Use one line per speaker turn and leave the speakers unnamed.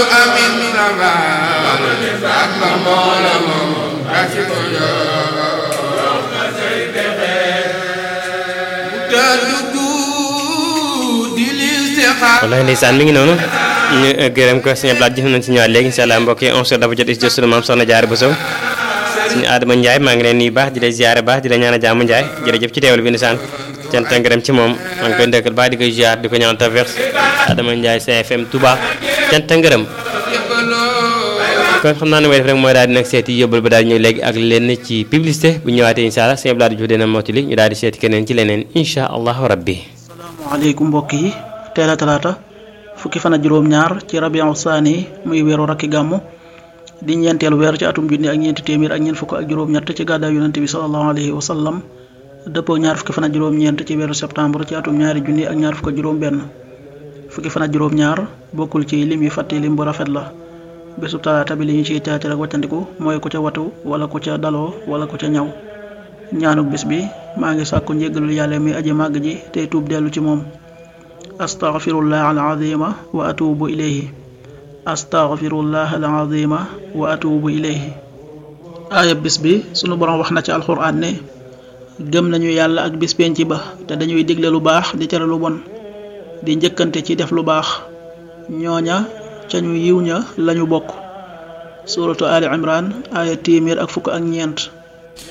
amin ranga ak ba mboola moom ak si ko
wallaay ndeysaan mi ngi noonu ñu gërëm ko sëñ Abdoulaye jëf nañ si ñëwaat léegi incha allah mbokk yi 11h dafa jot is jot sunu maam soxna Jaara Bousso suñu Adama Ndiaye maa ngi leen nuyu baax di la ziare baax di la ñaan a jàmm Ndiaye jërëjëf ci teewal bi ndeysaan cant ak ngërëm ci moom maa ngi koy ndëkkal baax di koy ziar di ko ñaan tawfeex Adama Ndiaye CFM Touba cant ak ngërëm kon xam naa ne mooy def rek mooy daal di nag seeti yóbbal ba daal di ñëw léegi ak lenn ci publicité bu ñëwaatee incha allah sëñ Abdoulaye Diouf dina mottali ñu daal di seeti keneen ci leneen incha allahu rabbi
asalaamaaleykum mbokk yi teel a talaata fukki fan ak juróom-ñaar ci rabiu saani muy weeru rakki gàmmu di ñeenteelu weer ci atum junni ak ñeenti téeméer ak ñeent fukk ak juróom-ñett ci gàddaay yonente bi salallahu alayhi wa sallam dëppoo ñaar fukki fan ak juróom-ñeent ci weeru septembre ci atum ñaari junni ak ñaar fukk ak juróom-benn fukki fan ak juróom-ñaar bokkul ci lim yi fàtte lim bu rafet la bésu talaata bi li ñu ciy teete rek wàccandiku mooy ku ca watu wala ku ca daloo wala ku ca ñaw ñaanuk bis bi maa ngi sàkku njéggalul yàlla mi aji màgg ji tey tuub dellu ci moom astaghfirullah alazima wa atubu ilayhi astaghfirullah alazima wa atubu ilayhi aaya bis bi sunu borom wax na ci alxuraan ne gëm nañu yàlla ak bis penc ba te dañuy digle lu baax di tere lu bon di njëkkante ci def lu baax ñooña ca ñu yiw ña lañu bokk suratu ali imran aaya téeméer ak fukk ak ñeent